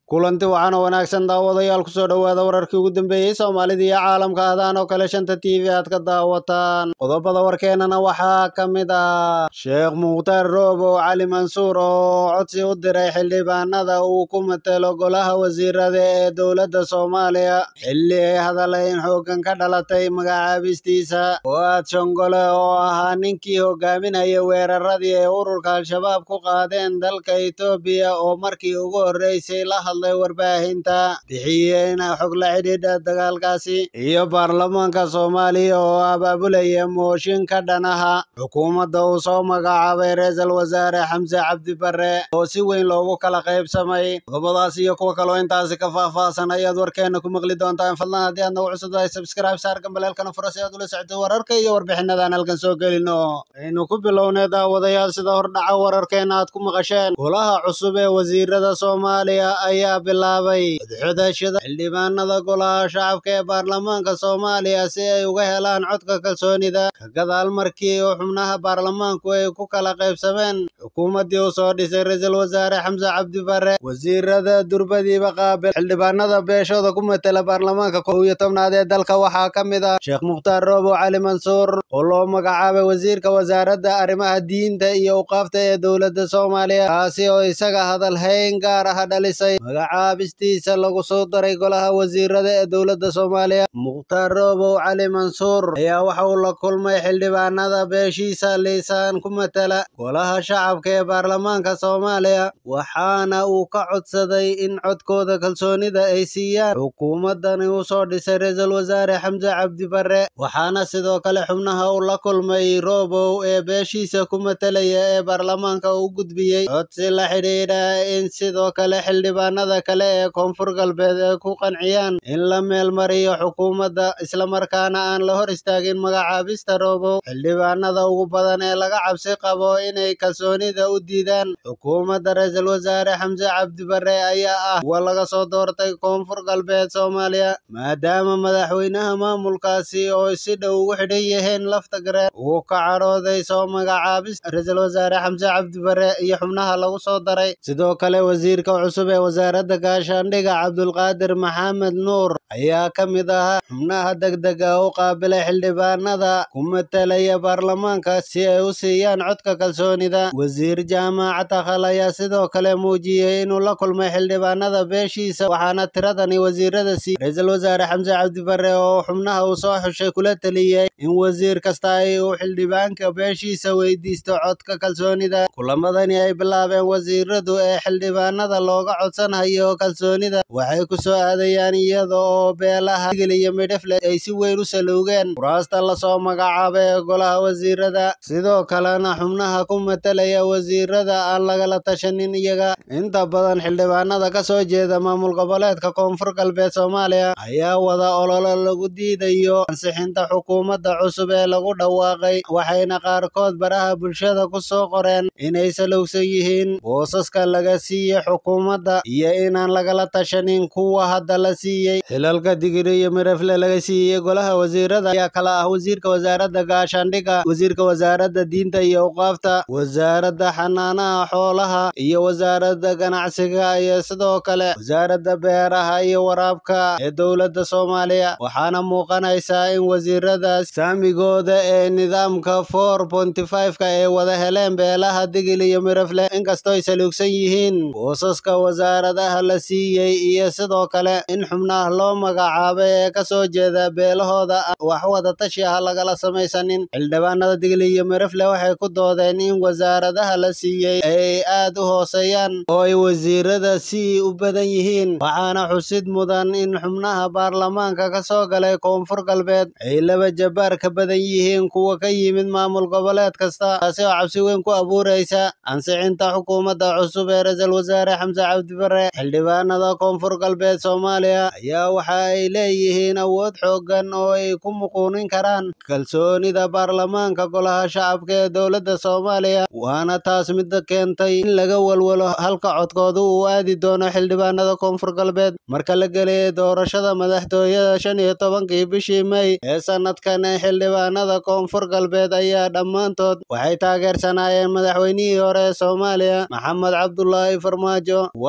kulanti waxaana wanaagsan daawadayaal kusoo dhowaada wararkii ugu dambeeyey soomaalida iyo caalamka ahdaan oo kale shanta t v aad ka daawataan qodobada warkeenana waxaa ka mid ah sheekh mukhtaar roobow cali mansuur oo codsi u diray xildhibaanada uu ku matelo golaha wasiirada ee dowladda soomaaliya xilli ay hadalayn xooggan ka dhalatay magacaabistiisa fu'aad shongole oo ahaa ninkii hogaaminaya weeraradii ay ururka al-shabaab ku qaadeen dalka etoobiya oo markii ugu horreysay la hadlay warbaahinta bixiyeen xog la xidhiidha dagaalkaasi iyo baarlamaanka soomaaliya oo abaabulaya mooshin ka dhanaha xukuumadda uu soo magacaabay ra-iisul wasaare xamse cabdi barre oo si weyn loogu kala qaybsamay qodobadaas iyo kuwa kaloo intaasi ka faahfaahsan ayaad warkeena ku maqli doontaan fadlan haddii aad nagu cusub tahay subscribe saar gambaleelkana fura si aad ula socotay wararka iyo warbixinadan halkan soo gelino aynu ku bilownay daawadayaal sida hordhaca wararkeena aad ku maqasheen golaha cusub ee wasiirada soomaaliya ayaa bilaabay codxodashada xildhibaanada golaha shacabka ee baarlamaanka soomaaliya si ay uga helaan codka kalsoonida ka gadaal markii uu xubnaha baarlamaanku ay ku kala qaybsameen xukuumaddii uu soo dhisay ra-iisul wasaare xamse cabdi barre wasiirada durbadiiba qaabil xildhibaanada beeshooda ku matela baarlamaanka kow iyo tobnaad ee dalka waxaa ka mid ah sheekh mukhtaar roobow cali mansuur oo loo magacaabay wasiirka wasaaradda arrimaha diinta iyo uqaafta ee dowladda soomaaliya kaasi oo isaga hadal hayn gaar ah dhalisay magacaabistiisa lagu soo daray golaha wasiirada ee dowladda soomaaliya mukhtaar roobow cali mansuur ayaa waxa uu la kulmay xildhibaanada beeshiisa liisaan ku matela golaha shacabka ee baarlamaanka soomaaliya waxaana uu ka codsaday in codkooda kalsoonida ay siiyaan xukuumaddani uu soo dhisay ra-iisul wasaare xamse cabdi barre waxaana sidoo kale xubnaha uu la kulmay roobow ee beeshiisa ku matelaya ee baarlamaanka u gudbiyey codsi la xidhiidha in sidoo kale xildhibaanada kale ee koonfur galbeed ay ku qanciyaan in la meelmariyo xukuumadda islamarkaana aan la hor istaagin magacaabista roobow xildhibaanada ugu badan ee laga cabsi qabo inay kalsoonida u diidaan xukuumadda ra-iisul wasaare xamse cabdi barre ayaa ah kuwa laga soo doortay koonfur galbeed soomaaliya maadaama madaxweynaha maamulkaasi oo si dhow ugu xidhan yihiin lafta gareen uu ka cadhooday soo magacaabista ra-iisul wasaare xamse cabdi barre iyo xubnaha lagu soo daray sidoo kale wasiirka cusub ee wasaaradda gaashaandhiga cabdulqaadir maxamed nuur ayaa ka mid ahaa xubnaha degdega u qaabilay xildhibaanada ku matelaya baarlamaanka si ay u siiyaan codka kalsoonida wasiir jaamac takhal ayaa sidoo kale muujiyey inuu la kulmay xildhibaanada beeshiisa waxaana tiradani wasiirada sii ra-iisul wasaare xamse cabdi barre oo xubnaha uu soo xushay kula teliyey in wasiir kasta ay uu xildhibaanka beeshiisa weydiisto codka kalsoonida kulamadani ay bilaabeen wasiiradu ee xildhibaanada looga codsanayo kalsoonida waxay ku soo aadayaan iyada oo beelaha igil iyo midhefle ay si weyn u saluugeen kuraasta lasoo magacaabay ee golaha wasiirada sidoo kalena xubnaha ku matelaya wasiirada aan lagala tashanin iyaga inta badan xildhibaanada ka soo jeeda maamul goboleedka koonfur galbeed soomaaliya ayaa wada ololo lagu diidayo ansixinta xukuumadda cusub ee lagu dhawaaqay waxayna qaarkood baraha bulshada ku soo qoreen inay salowsan yihiin boosaska laga siiyey xukuumadda iyo inaan lagala tashanin kuwa hadda la siiyey xilalka digiri iyo mirefle laga siiyey golaha wasiirada ayaa kala ah wasiirka wasaaradda gaashaandhiga wasiirka wasaaradda diinta iyo uqaafta wasaaradda xanaanaha xoolaha iyo wasaaradda ganacsiga iyo sidoo kale wasaaradda beeraha iyo waraabka ee dowladda soomaaliya waxaana muuqanaysaa in wasiiradaas saamigooda ee nidaamka four ponty five-ka ay wada heleen beelaha digil iyo mirefle inkastoo ay saluugsan yihiin boosaska wasaaradaha la siiyey iyo sidoo kale in xubnaha loo magacaabay ee ka soo jeeda beelahooda wax wada tashi ah lagala samaysanin xildhibaanada digil iyo mirefle waxay ku doodeen in wasaaradaha la siiyey ay aad u hooseeyaan oo ay wasiirada si u badan yihiin waxaana xusid mudan in xubnaha baarlamaanka ka soo galay koonfur galbeed ay laba jabaar ka badan yihiin kuwa ka yimid maamul goboleed kasta taasi oo cabsi weyn ku abuuraysa ansixinta xukuumadda cusub ee ra-iisul wasaare xamse cabdi barre xildhibaanada koonfur galbeed soomaaliya ayaa waxa ay leeyihiin awood xooggan oo ay ku muquunin karaan kalsoonida baarlamaanka golaha shacabka ee dowladda soomaaliya waana taas midda keentay in laga walwalo halka codkooda uu aadi doono xildhibaanada koonfur galbeed marka la geliyay doorashada madaxtooyada shan iyo tobankii bishii may ee sanadkan ee xildhibaanada koonfur galbeed ayaa dhammaantood waxay taageersanaayeen madaxweynihii hore ee soomaaliya maxamed cabdulaahi farmaajo waasi oo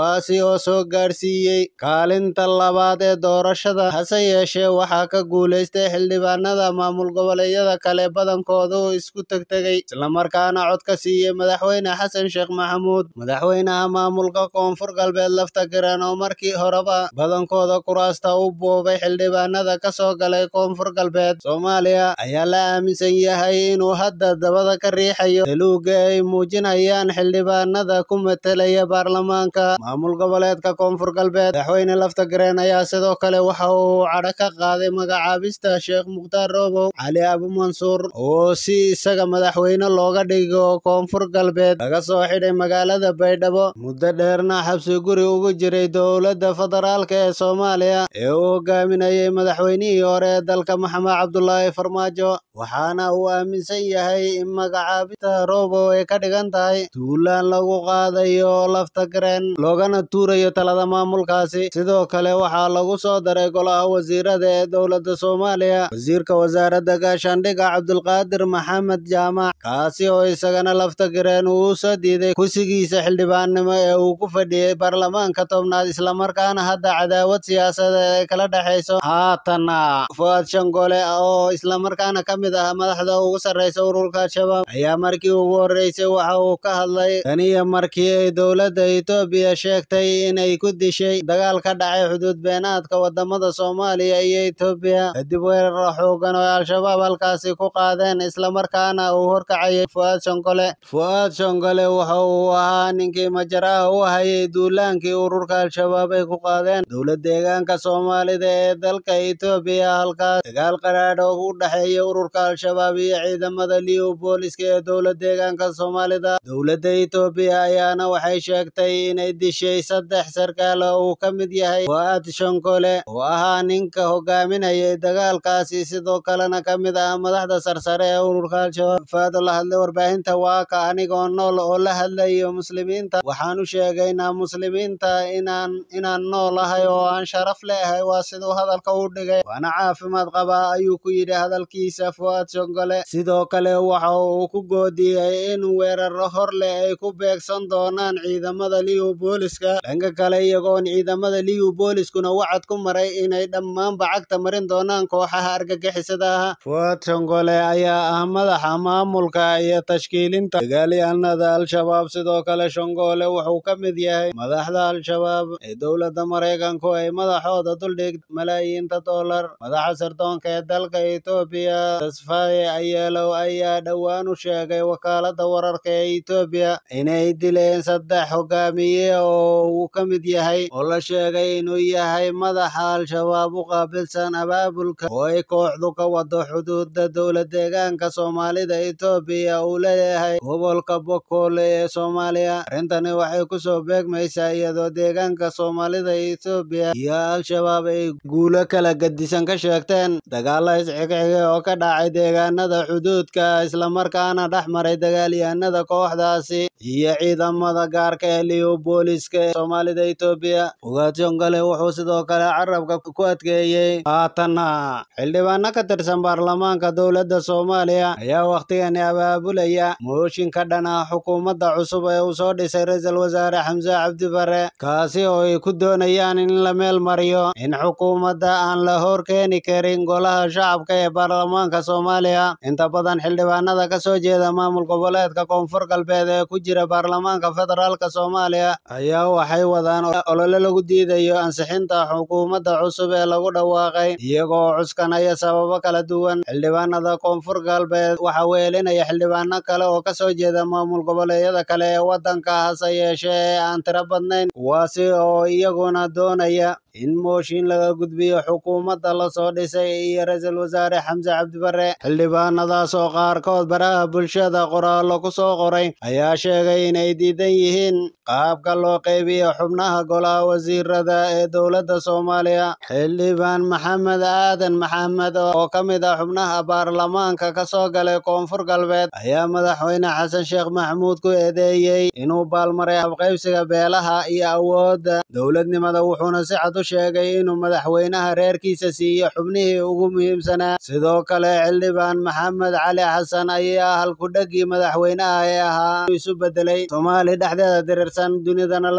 loo soo gaadhsiiyey kaalinta labaad ee doorashada hase yeeshee waxaa ka guulaystay xildhibaanada maamul goboleedyada kale badankoodu isku tegtegay islamarkaana cod ka siiyey madaxweyne xasan sheekh maxamuud madaxweynaha maamulka koonfur galbeed lafta garan oo markii horeba badankooda kuraasta u boobay xildhibaanada ka soo galay koonfur galbeed soomaaliya ayaa la aaminsan yahay inuu hadda dabada ka riixayo daluuga ay muujinayaan xildhibaanada ku matelaya baarlamaanka maamul goboleedka koonfur galbeed madaxweyne lafta gareen ayaa sidoo kale waxa uu cadho ka qaaday magacaabista sheekh mukhtaar roobow cali abumansuur oo si isaga madaxweyne looga dhigo koonfur galbeed laga soo xidhay magaalada baydhabo muddo dheerna xabsi guri ugu jiray dowladda federaalk ee soomaaliya ee uu hogaaminayay madaxweynihii hore ee dalka maxamed cabdulaahi farmaajo waxaana uu aaminsan yahay in magacaabista roobow ay ka dhigan tahay tuulaan lagu qaadayo lafta gareen loogana tuurayo talada maamulkaasi sidoo kale waxaa lagu soo daray golaha wasiirada ee dowladda soomaaliya wasiirka wasaaradda gaashaandhigga cabdulqaadir maxamed jaamac kaasi oo isagana lafta gareen uu soo diiday kursigiisa xildhibaannimo ee uu ku fadhiyey baarlamaanka tobnaad islamarkaana hadda cadaawad siyaasadeed ay kala dhexayso haatana fuaad shangole oo islamarkaana ka mid ah madaxda ugu sarreysa ururka al-shabaab ayaa markii ugu horreysay waxa uu ka hadlay taniyo markii ay dowladda etoobiya sheegtay inay ku dishay dagaal ka dhacay xuduud beenaadka wadamada soomaaliya iyo etoobiya kadib weerar xoogan oo al-shabaab halkaasi ku qaadeen islamarkaana uu horkacayay fuaad shangole fuaad shangole waxa uu ahaa ninkii majaraha u hayay duulaankii ururka al-shabaab ay ku qaadeen dowlad deegaanka soomaalida ee dalka etoobiya halkaas dagaal qaraadh oo u dhexeeya ururka al-shabaab iyo ciidamada liu booliska ee dowlad deegaanka soomaalida dowladda etoobiya ayaana waxay sheegtay inay dishay saddex sarkaal oo uu ka mid yahay fuaad shankole oo ahaa ninka hogaaminayay dagaalkaasi sidoo kalena ka mid ah madaxda sarsare ee ururka al-shabaab fuaad oo la hadlay warbaahinta waa ka anigoo nool oo la hadlayo muslimiinta waxaan u sheegaynaa muslimiinta inaan inaan noolahay oo aan sharaf leeyahay waa siduu hadalka u dhigay waana caafimaad qabaa ayuu ku yidhi hadalkiisa fuaad shongole sidoo kale waxa uu ku goodiyey in weeraro hor leh ay ku beegsan doonaan ciidamada liu booliska dhanka kale iyagoon ciidamada liu booliskuna wacad ku maray inay dhammaanba cagta marin doonaan kooxaha argagixisada ah fuaad shongole ayaa ah madaxa maamulka iyo tashkiilinta dagaalyahanada al-shabaab sidoo kale shongole wuxuu ka mid yahay madaxda al-shabaab ee dowladda maraykanku ay madaxooda duldhig malaayiinta dollar madaxa sirdoonka ee dalka etoobiya tasfaye ayeelow ayaa dhowaan u sheegay wakaalada wararka ee etoobiya inay dileen saddex hogaamiye oo uu ka mid yahay oo la sheegay inuu yahay madaxa al-shabaab u qaabilsan abaabulka oo ay kooxdu ka wado xuduuda dowlad deegaanka soomaalida etoobiya uu leeyahay gobolka bokoole ee soomaaliya arrintani waxay kusoo beegmaysaa iyadoo deegaanka soomaalida etoobiya iyo al-shabaab ay guulo kala gadisan ka sheegteen dagaalo isxigxigay oo ka dhacay deegaanada xuduudka islamarkaana dhex maray dagaalyahanada kooxdaasi iyo ciidamada gaarka ee liu booliska ee soomaalida etoobiya ugaad shongale wuxuu sidoo kale carabka ku adkeeyey haatanna xildhibaano ka tirsan baarlamaanka dowladda soomaaliya ayaa wakhtigani abaabulaya mooshin ka dhan ah xukuumadda cusub ee uu soo dhisay ra-iisul wasaare xamse cabdi bare kaasi oo ay ku doonayaan in la meel mariyo in xukuumadda aan la hor keeni karin golaha shacabka ee baarlamaanka soomaaliya inta badan xildhibaanada ka soo jeeda maamul goboleedka koonfur galbeed ee ku jira baarlamaanka federaalk soomaaliya ayaa waxay wadaan olole lagu diidayo ansixinta xukuumadda cusub ee lagu dhawaaqay iyagoo cuskanaya sababo kala duwan xildhibaanada koonfur galbeed waxaa weelinaya xildhibaano kale oo ka soo jeeda maamul goboleedyada kale ee waddanka hase yeeshee ee aan tiro badnayn kuwaasi oo iyaguna doonaya in mooshin laga gudbiyo xukuumadda lasoo dhisay iyo ra-iisul wasaare xamse cabdibare xildhibaanadaas oo qaarkood baraha bulshada qoraallo ku soo qoray ayaa sheegay inay diidan yihiin qaabka loo qeybiyo xubnaha golaha wasiirada ee dowladda soomaaliya xildhibaan maxamed aadan maxamed oo ka mid ah xubnaha baarlamaanka ka soo galay koonfur galbeed ayaa madaxweyne xasan sheekh maxamuud ku eedeeyey inuu baalmaray habqaybsiga beelaha iyo awoodda dowladnimada wuxuuna si cad u sheegay inuu madaxweynaha reerkiisa siiyo xubnihii ugu muhiimsanaa sidoo kale xildhibaan maxamed cali xasan ayaa halkudhegii madaxweynaha ee ahaa isu bedelay soomaali dhexdeeda dirirsan dunidana la dirirsan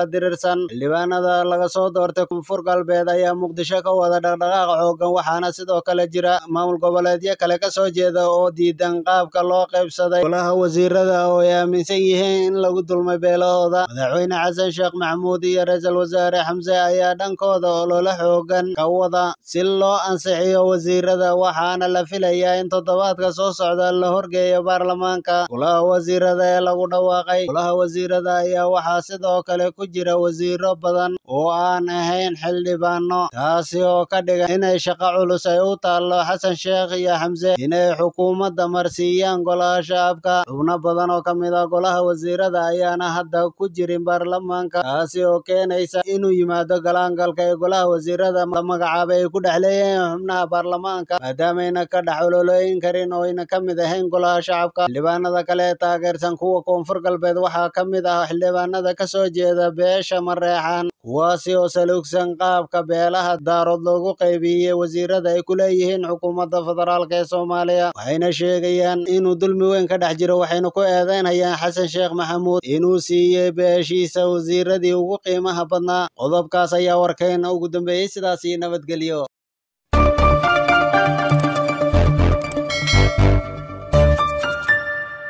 tirsan xildhibaanada laga soo doortay koonfur galbeed ayaa muqdisho ka wada dhaqdhaqaaq xoogan waxaana sidoo kale jira maamul goboleedyo kale ka soo jeeda oo diidan qaabka loo qaybsaday golaha wasiirada oo ay aaminsan yihiin in lagu dulmay beelahooda madaxweyne xasan sheekh maxamuud iyo ra-iisul wasaare xamse ayaa dhankooda olole xoogan ka wada si loo ansixiyo wasiirada waxaana la filayaa in toddobaadka soo socda la horgeeyo baarlamaanka golaha wasiirada ee lagu dhawaaqay golaha wasiirada ayaa waxaa sidoo kale ku jira wasiiro badan oo aan ahayn xildhibaano taasi oo ka dhigan inay shaqo culus ay u taallo xasan sheekh iyo xamse inay xukuumadda marsiiyaan golaha shacabka xubno badan oo ka mid ah golaha wasiirada ayaana hadda ku jirin baarlamaanka taasi oo keenaysa inuu yimaado galaangalka ee golaha wasiirada la magacaabay ay ku dhex leeyihiin xubnaha baarlamaanka maadaamayna ka dhex ololooyin karin oo ayna ka mid ahayn golaha shacabka xildhibaanada kale ee taageersan kuwa koonfur galbeed waxaa ka mid ah xildhibaanada ka soo jeeda beesha mareexan kuwaasi oo saluugsan qaabka beelaha daarood loogu qaybiyey wasiirada ay ku leeyihiin xukuumadda federaalk ee soomaaliya waxayna sheegayaan inuu dulmi weyn ka dhex jiro waxayna ku eedeynayaan xasan sheekh maxamuud inuu siiyey beeshiisa wasiiradii ugu qiimaha badnaa qodobkaas ayaa warkayna ugu dambeeyey sidaas iyo nabadgelyo